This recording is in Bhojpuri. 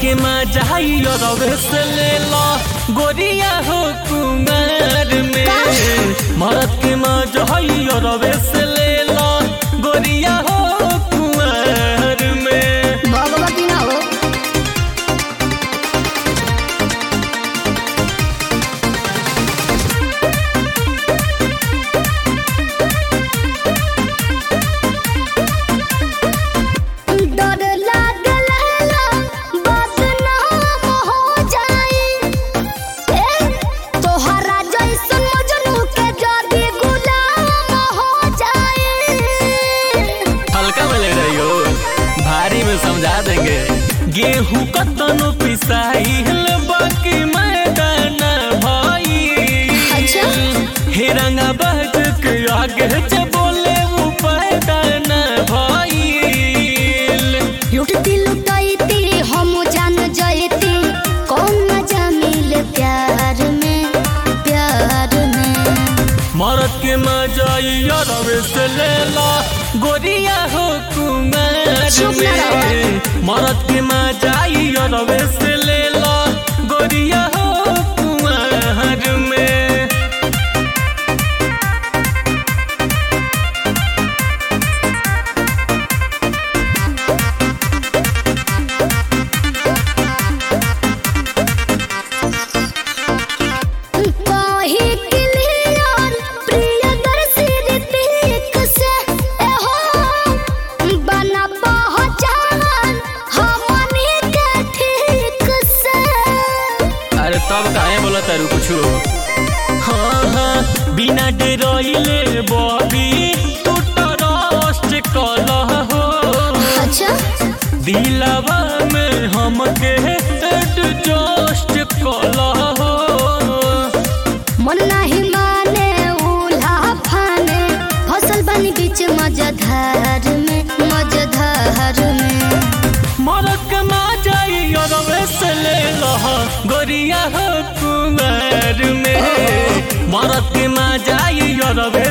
के मजाई रवे से ले लो गोरिया हो कुमार में मरद के मजाई रवे से ले लो गोरिया हो कुमार में भगवती ना हो डर लागल बदनाम हो जाई ए तोहरा जैसन मजनू के जदी गुलाम हो जाई हल्का में ले रही हो भारी में समझा देंगे गेहूं कतनो पिसाई बाकी मैदान भाई अच्छा। हे रंगा बहक के आगे जे बोले वो पैदान भाई लुटती लुटाईती हम जान जाईती कौन मजा मिले प्यार में प्यार में मरद के मजाई रवे से ले ला गोरिया हो कुमार चुप ना रहो। में मरद के मजाई रवे से ले ला गोरिया हो कुमार में कही क्लियर प्रियदर्शी ऋतिक से एहो बना पहचान हमनी के ठीक से अरे तब काहे बोला तारू कुछु हाँ हाँ बिना डरोइले बॉबी तू ट्रस्ट कलह हो अच्छा दिलवा में हमके एडजस्ट कलह हो मन नाही माने उल्हा फाने फसल बनी बीच मजधार में मजधार में मरद के मा जाई रवे से ले लह गोरिया हो कुमार में मरद के मा जाई रवे